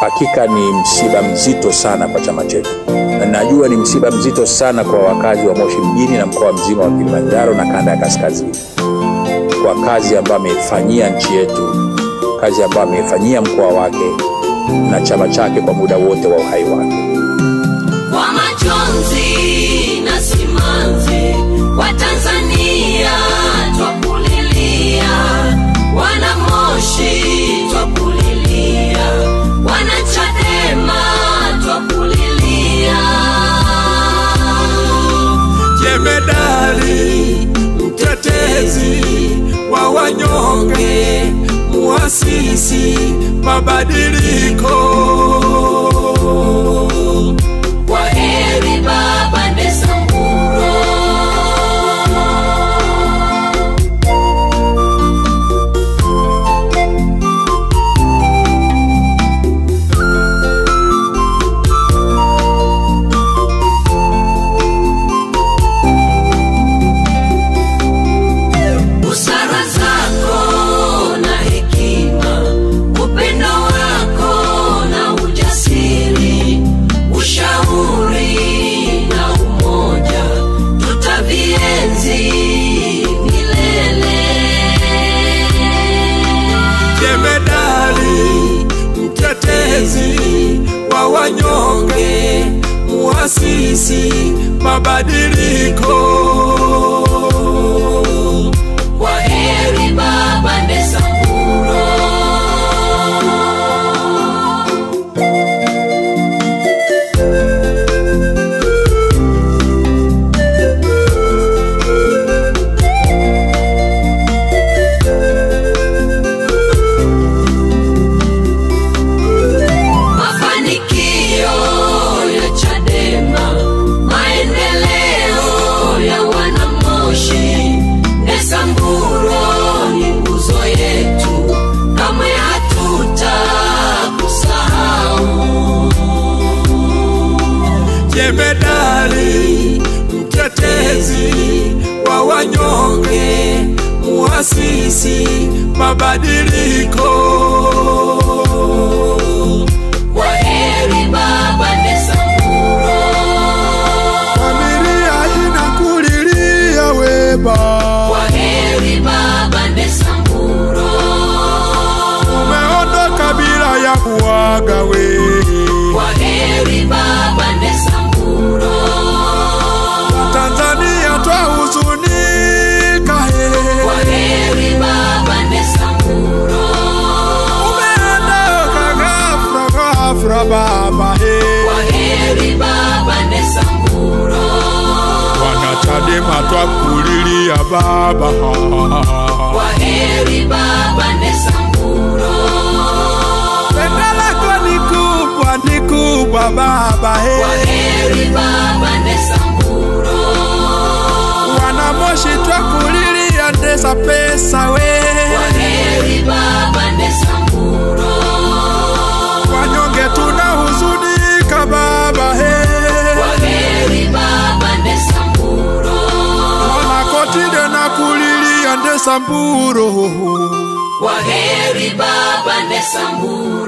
Hakika ni msiba mzito sana kwa chama chetu, na najua ni msiba mzito sana kwa wakazi wa Moshi mjini na mkoa mzima wa Kilimanjaro na kanda ya kaskazini, kwa kazi ambayo ameifanyia nchi yetu, kazi ambayo ameifanyia mkoa wake na chama chake kwa muda wote wa uhai wake. Kwa majonzi na simanzi, Watanzania twakulilia, wana Moshi twakulilia, wana Chadema twakulilia. jemedali mtetezi wa wanyonge, muasisi mabadiliko. Kwa heri Baba Ndesamburo. Busara zako na hekima, upendo wako na ujasiri, ushauri na umoja, tutavienzi milele. Jemedali mtetezi wa wanyonge, muasisi mabadiliko. Kwa heri Baba Ndesamburo. Mafanikio ya Chadema, maendeleo ya wanamoshi, Ndesamburo ni nguzo yetu, kamwe hatutakusahau. Jemedali mtetezi wa wanyonge, muasisi mabadiliko. Kwa heri Baba Ndesamburo. Familia inakulilia weba, Kwa heri Baba Ndesamburo. umeondoka bila ya kuaga we. Kwa heri Baba Ndesamburo. Tanzania twahuzunika Kwa he, heri Baba Ndesamburo. umeondoka ghafla ghafla baba he. Kwa heri Baba Ndesamburo. Wanachadema twakulilia baba, Kwa heri Baba Ndesamburo. pendo lako ni kubwa ni kubwa baba he. Kwa heri Baba Ndesamburo. Wanamoshi twakulilia ndesa pesa we. Kwa heri Baba Ndesamburo. Wanyonge tunahuzunika baba he. Kwa heri Baba Ndesamburo. Wanakotide na kulilia ndesa mburo. Kwa heri Baba Ndesamburo.